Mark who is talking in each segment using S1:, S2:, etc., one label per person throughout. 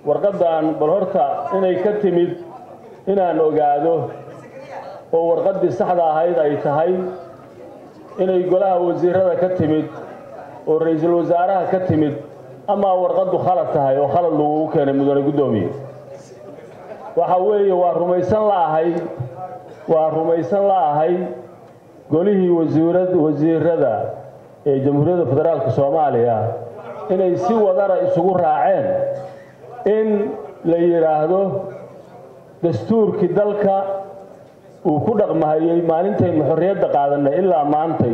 S1: warqaddan bal horta inay ka timid inaan ogaado oo warqaddii saxda ahayd ay tahay inay golaha wasiirada ka timid oo ra-iisul wasaaraha ka timid amaa warqaddu khalad tahay oo khalad lagugu keenay mudane guddoomiye waxa weeye waa rumaysan la'ahay waa rumaysan la'ahay golihii wasiirad wasiirada ee jamhuuriyadda federaalka soomaaliya inay si wadana isugu raaceen in la yidhaahdo dastuurkii dalka uu ku dhaqmahayey maalintaynu xorriyadda qaadanay ilaa maantay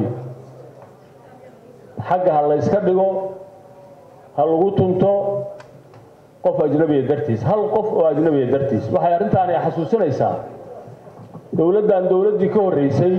S1: xagga ha layska dhigo ha lagu tunto qof ajnabiya dartiis hal qof oo ajnabiya dartiis waxay arrintaani xasuusinaysaa dowladdan dowladdii ka horreysay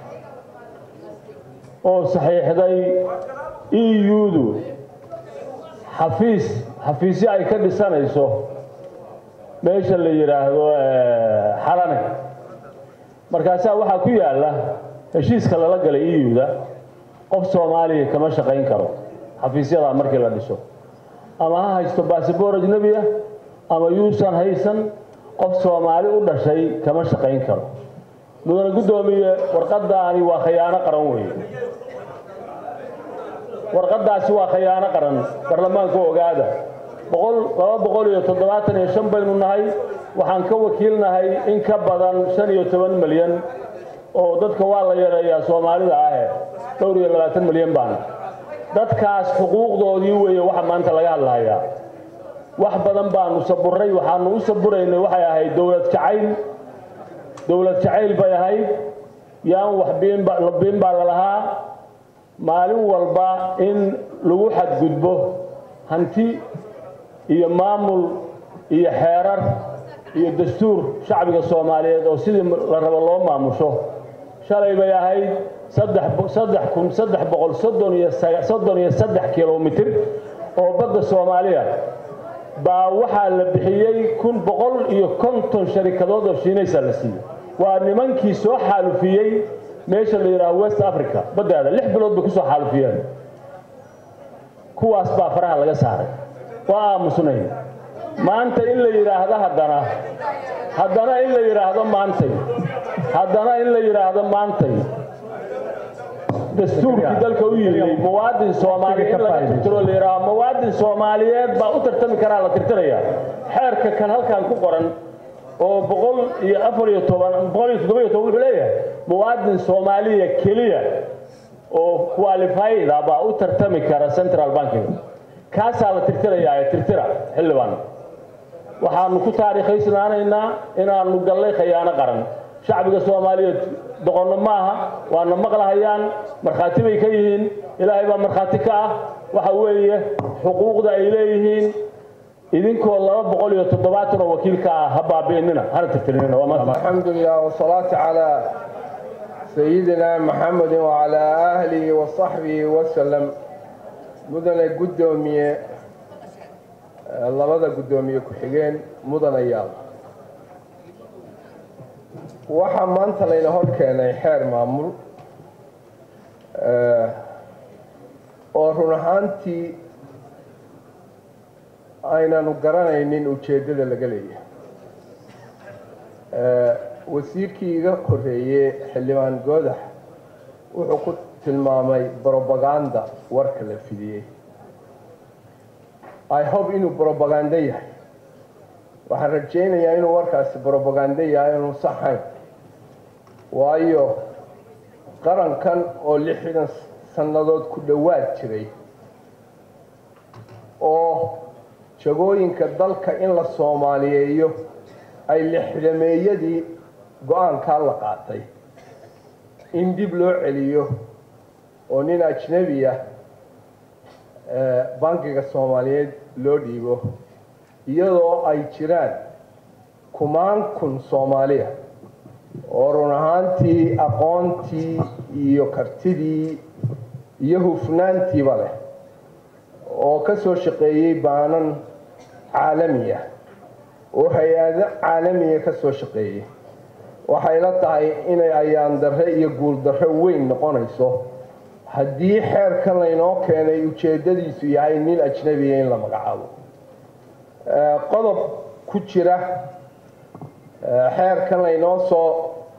S1: oo saxiixday e u-du xafiis xafiisyo ay ka dhisanayso meesha la yidhaahdo xalane markaasaa waxaa ku yaalla heshiiska lala galay e u-da qof soomaaliya kama shaqayn karo xafiisyadaa markii la dhiso ama ha haysto baasabor ajnebiya ama yuusan haysan qof soomaali u dhashay kama shaqayn karo mudane guddoomiye warqadaani waa khayaano qaran weeye warqadaasi waa khayaano qaran baarlamaanka ogaada boqol laba boqol iyo toddobaatan iyo shan baynu nahay waxaan ka wakiilnahay in ka badan shan iyo toban milyan oo dadka waa la yareeyaa soomaalida ahe dhowr iyo labaatan milyan baana dadkaas xuquuqdoodii weeye waxa maanta laga hadlahayaa wax badan baanu saburay waxaanu u saburaynay waxay ahayd dowlad jacayl dowlad jacayl bay ahayd yaan wax biin baa lalahaa maalin walba in lagu xadgudbo hanti iyo maamul iyo xeerar iyo dastuur shacbiga soomaaliyeed oo sidii la rabo loo maamusho shalay bay ahayd saddex kun saddex boqol soddon iyo soddon iyo saddex kilomitir oo badda soomaaliya baa waxaa la bixiyey kun boqol iyo konton sharikadood oo shiinaysa la siiyey waa nimankii soo xaalufiyey meesha la yidhaaho west africa baddeeda lix bilood bay kusoo xaalufiyeen kuwaas baa faraha laga saaray waa aamusnay maanta in la yidhaahdo haddana haddana in la yidhaahdo maantay haddana in la yidhaahdo maantay dastuurkii dalka u yimid muwaadin soomaaliya in laga tirtiro la yidhaaho muwaadin soomaaliyeed baa u tartami karaa la tirtiraya xeerka kan halkan ku qoran oo boqol iyo afar iyo toban boqol iyo toddoba iyo toban wuxuu leeyahay muwaadin soomaaliya keliya oo qualifyda baa u tartami kara central bankiga kaasaa la tirtirayaa ee tirtira xildhibaan waxaanu ku taariikhaysnaanaynaa inaanu gallay khayaano qaran shacbiga soomaaliyeed doqonno maaha waana maqlahayaan markhaati bay ka yihiin ilaahay baa markhaati ka ah waxa weeye xuquuqda ay leeyihiin idinkoo laba boqol iyo toddobaatan oo wakiilka ah ha baabi'inina hana tirtirinina waa maanta
S2: الحمد لله والصلاة على سيدنا محمد وعلى آله وصحبه وسلم مدن قدومية labada guddoomiye ku-xigeen mudanayaal waxaa maanta layna hor keenay xeer maamul oo run ahaantii aynanu garanaynin ujeeddada laga leeyahay wasiirkii iga horeeyey xildhibaan goodax wuxuu ku tilmaamay brobaganda warka la fidiyey i hope inuu brobagando yahay waxaan rajaynayaa inuu warkaasi brobagando yahay inuu saxayn waayo qarankan oo lixdan sannadood ku dhowaad jiray oo jagooyinka dalka in la soomaaliyeeyo ay lixdameeyadii go-aankaa la qaatay in dib loo celiyo oo nin ajnebi ah bankiga soomaaliyeed loo dhiibo iyadoo ay jiraan kumaan kun soomaaliya oo run ahaantii aqoontii iyo kartidii iyo hufnaantiiba leh oo ka soo shaqeeyey baanan caalami ah oo hay-ado caalamiya ka soo shaqeeyey waxay la tahay inay ayaan darre iyo guul darre weyn noqonayso haddii xeerkan laynoo keenay ujeeddadiisu yahay nin ajnebiya in la magacaabo qodob ku jira xeerkan laynoo soo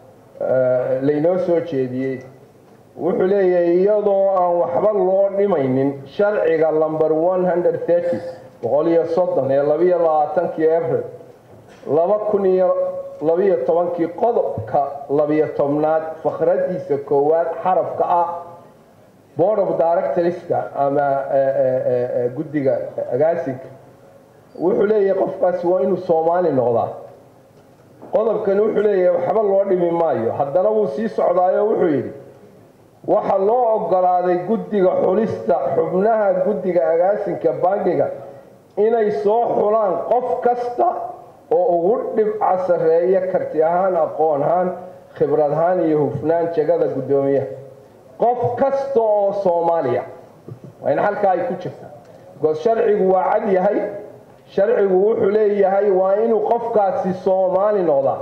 S2: laynoo soo jeediyey wuxuu leeyahay iyadoo aan waxba loo dhimaynin sharciga number boqol iyo soddon ee labiyo labaatankii abril laba kun iyo labiyo tobankii qodobka labiyo tobnaad fakhradiisa koowaad xarafka ah board of directorska ama guddiga agaasinka wuxuu leeyahay qofkaasi waa inuu soomaali noqdaa qodobkani wuxuu leeyahay waxba loo dhimi maayo haddana wuu sii socdaayo wuxuu yidhi waxaa loo ogolaaday guddiga xulista xubnaha guddiga agaasinka bangiga inay soo xulaan qof kasta oo ugu dhibca sarreeya karti ahaan aqoon ahaan khibrad ahaan iyo hufnaan jegada guddoomiyaha qof kasta oo soomaaliya waa in halkaa ay ku jirta because sharcigu waa cad yahay sharcigu wuxuu leeyahay waa inuu qofkaasi soomaali noqdaa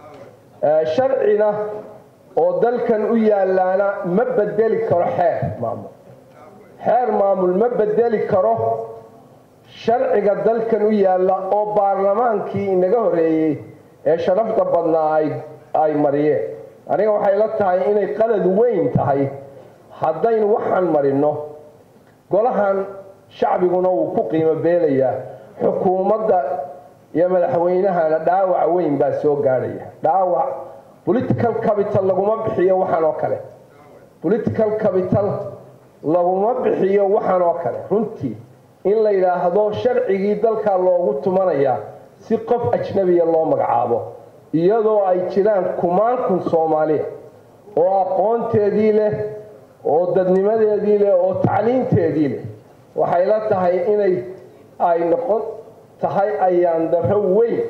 S2: sharcina oo dalkan u yaalaana ma bedeli karo xeer maamul xeer maamul ma bedeli karo sharciga dalkan u yaalla oo baarlamaankii inaga horreeyey ee sharafta badnaa ay ay mariyeen aniga waxay la tahay inay qalad weyn tahay haddaynu waxaan marino golahan shacbiguna wuu ku qiimo beelayaa xukuumadda iyo madaxweynahana dhaawac weyn baa soo gaadhaya dhaawac political capital laguma bixiyo waxaan oo kale political capital laguma bixiyo waxaan oo kale runtii in la yidhaahdo sharcigii dalkaa loogu tumanayaa si qof ajnabiya loo magacaabo iyadoo ay jiraan kumaan kun soomaaliya oo aqoonteedii leh oo dadnimadeedii leh oo tacliinteedii leh waxay la tahay inay ay noqon tahay ayaan darro weyn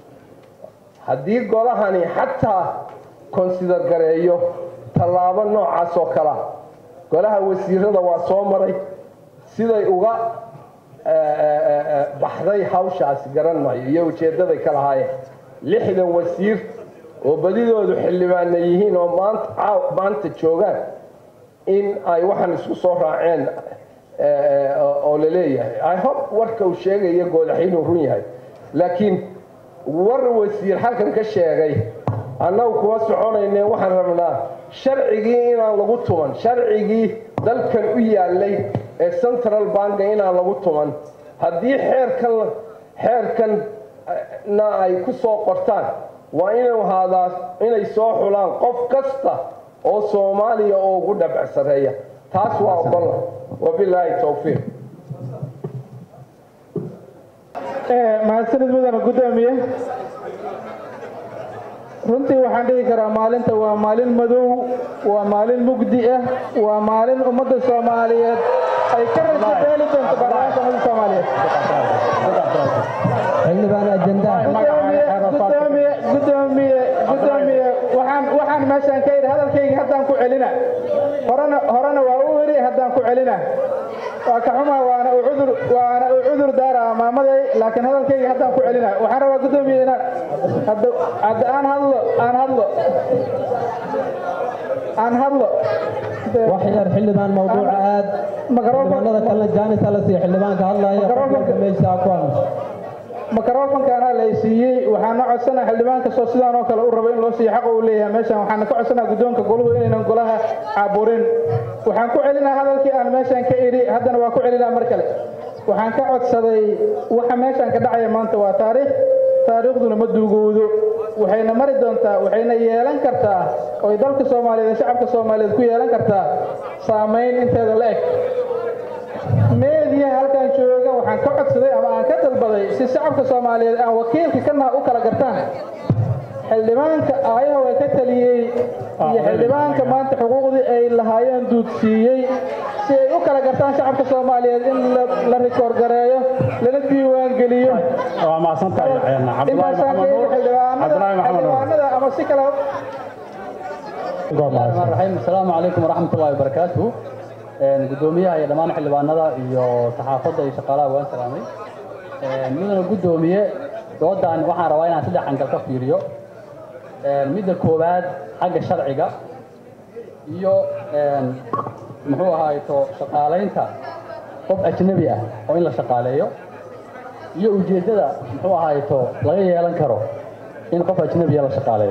S2: haddii golahani xataa konsidar gareeyo tallaabo noocaas oo kalea golaha wasiirada waa soo maray siday uga baxday hawshaasi garan maayo iyo ujeeddaday ka lahaayeen lixdan wasiir oo badidoodu xildhibaanna yihiin oo maanta maanta joogaan in ay waxaan isku soo raaceen oo la leeyahay i hope warka uu sheegayo goodax inuu run yahay laakiin war wasiir halkan ka sheegay annagu kuma soconayne waxaan rabnaa sharcigii inaan lagu tuman sharcigii dalkan u yaalay ee central banka inaan lagu tuman haddii xeerkan xeerkanna ay ku soo qortaan waa inuu ahaadaa inay soo xulaan qof kasta oo soomaaliya oo ugu dhabac sareeya taas waa ogola wabilaahi towfiiq
S3: mahadsanid mudana guddoomiye runtii waxaan dhihi karaa maalinta waa maalin madow waa maalin mugdi ah waa maalin ummadda soomaaliyeed ay ka rajo beeli doonto baarlamaanka ummadda soomaaliyeed gudoomiye gudoomiye gudoomiye waxaan waxaan meeshaan ka yidhi hadalkayga haddaan ku celina horena horena waa u yidhi haddaan ku celina waa ka xumaa waana u cudur waana u cudur daara maamaday laakiin hadalkayga haddaan ku celina waxaan rabaa gudoomiye inaan hadda hadda aan hadlo aan hadlo aan hadlo
S4: waxyar xildhibaan mawduuca aad xildhibaanada kalena jaanisa la siiya xildhibaanka hadlaya qofka meesha ku hadlo
S3: microfonkaana la siiyey waxaana codsanaa xildhibaan kastoo sidaan oo kale u rabo in loo siiyo xaqa uu leeyahay meeshan waxaana ka codsanaa guddoonka goluhu inaynan golaha caaburin waxaan ku celinaa hadalkii aan meeshan ka idhi haddana waa ku celinaa mar kale waxaan ka codsaday waxa meeshan ka dhacaya maanta waa taariikh taariikhduna ma duugowdo waxayna mari doontaa waxayna yeelan kartaa oy dalka soomaaliyeed ee shacabka soomaaliyeed ku yeelan kartaa saamayn inteeda la eg meediya halkan jooga waxaan ka codsaday ama aan ka dalbaday si shacabka soomaaliyeed aan wakiilka kana u kala gartaan xildhibaanka aayaha way ka taliyey iyo xildhibaanka maanta xuquuqdii ay lahaayeen duudsiiyey si ay u kala gartaan shacabka soomaaliyeed in la rikoor gareeyo lana diiwaan geliyo
S1: waa mahadsantahay
S3: intaasaan ka yidhi xildhibaanada ama si kale
S5: الرحيم السلام عليكم ورحمة الله وبركاته gudoomiyaha iyo dhammaan xildhibaanada iyo saxaafadda iyo shaqaalaha waan salaamay midna gudoomiye doodan waxaan rabaa inaan saddex angal ka fiiriyo midda koowaad xagga sharciga iyo muxuu ahaato shaqaalaynta qof ajnabi ah oo in la shaqaaleeyo iyo ujeeddada muxuu ahayto laga yeelan karo in qof ajnabiya la shaqaaleeyo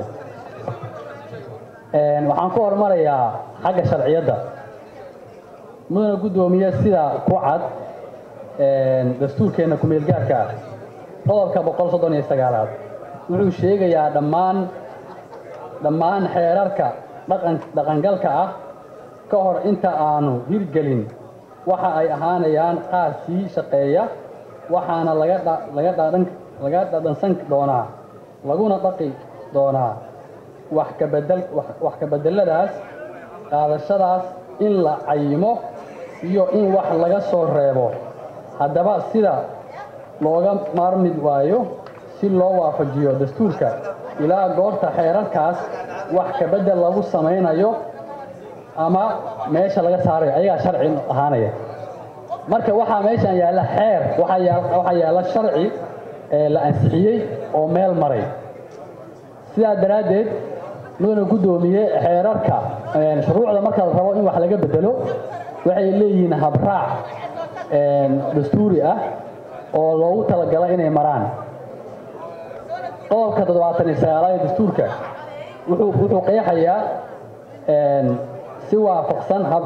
S5: waxaan ku hormarayaa xagga sharciyadda mudana guddoomiye sida ku cad dastuurkeenna kumeel gaarka ah qodobka boqol soddon iyo sagaalaad wuxuu sheegayaa dhammaan dhammaan xeerarka dhaqan dhaqangalka ah ka hor inta aanu hirgelin waxa ay ahaanayaan qaar sii shaqeeya waxaana laga laga dhadhan laga dhadhansan doonaa laguna dhaqi doonaa wax ka bedel wax ka bedeladaas qaadashadaas in la cayimo iyo in wax laga soo reebo haddaba sida looga maarmi waayo si loo waafajiyo dastuurka ilaa goorta xeerarkaas wax ka bedel lagu samaynayo ama meesha laga saarayo ayagaa sharci ahaanaya marka waxaa meeshan yaalla xeer waxaa yaalla sharci la ansixiyey oo meel maray sidaa daraaddeed mudana guddoomiye xeerarka shuruucda marka la rabo in wax laga bedelo waxay leeyihiin habraac dastuuri ah oo loogu talagalay inay maraan qodobka toddobaatan iyo sagaalaad ee dastuurka wuxuu wuxuu qeexayaa si waafaqsan hab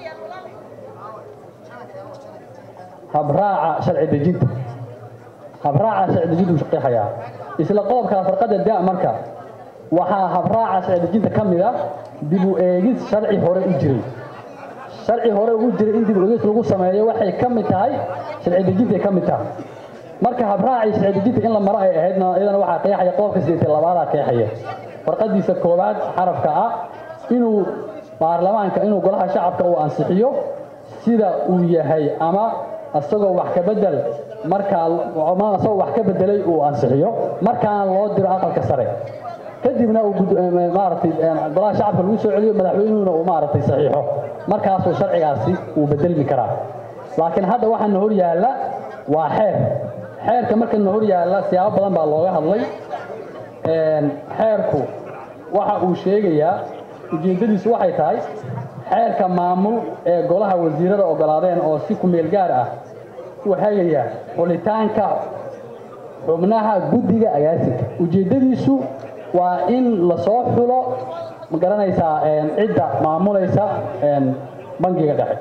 S5: habraaca sharci dejinta habraaca sharci dejinta uu qeexayaa isla qodobka farqada da marka waxaa habraaca sharci dejinta ka mid a dib u eegis sharci hore u jiray sharci hore u jiray in dib u eegis lagu sameeyo waxay ka mid tahay sharci dejintay ka mid tahay marka habraacii sharci dejinta in la maro ay ahaydna iyadana waxaa qeexaya qodobka sideed iyo labaadaa qeexaya farqadiisa koowaad xarafka ah inuu baarlamaanka inuu golaha shacabka uu ansixiyo sida uu yahay ama isagoo wax ka bedel markaa ama isagoo wax ka bedelay uu ansixiyo markaana loo diro aqalka sare kadibna uu maaragtay golaha shacabka lagu soo celiyo madaxweynuhuna uu maaragtay saxiixo markaasuu sharcigaasi uu bedelmi karaa laakiin hadda waxaana hor yaalla waa xeer xeerka markana hor yaalla siyaabo badan baa looga hadlay xeerku waxa uu sheegayaa ujeeddadiisu waxay tahay xeerka maamul ee golaha wasiirada ogolaadeen oo si kumeel gaar ah u hagaya xulitaanka xubnaha guddiga agaasinka ujeeddadiisu waa in lasoo xulo ma garanaysaa cidda maamulaysa bangiga dhexe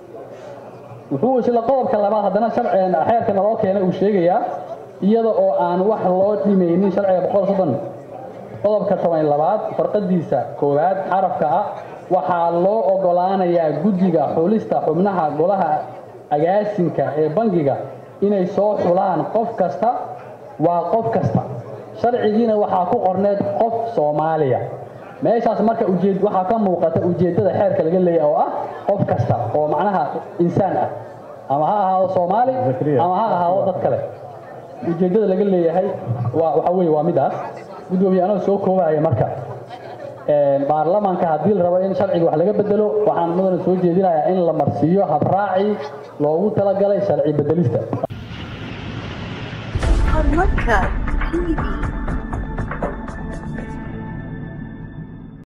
S5: wuxuu isla qodobka labaad haddana xeerka naloo keenay uu sheegayaa iyada oo aan wax loo dhimaynin sharciga boqol soddon qodobka toban labaad farqadiisa koowaad xarafka ah waxaa loo ogolaanayaa guddiga xulista xubnaha golaha agaasinka ee bangiga inay soo xulaan qof kasta waa qof kasta sharcigiina waxaa ku qorneed qof soomaaliya meeshaas marka ujeed waxaa ka muuqata ujeeddada xeerka laga leeyahay oo ah qof kasta oo macnaha insaan ah ama ha ahaado soomaali ama ha ahaado dad kale ujeeddada laga leeyahay waa waxa weeye waa midaas guddoomiye anoo soo koobaya marka baarlamaanka haddii la rabo in sharciga wax laga bedelo waxaan mudana soo jeedinayaa in la marsiiyo habraaci loogu talagalay sharci bedelista
S6: Horumarka TV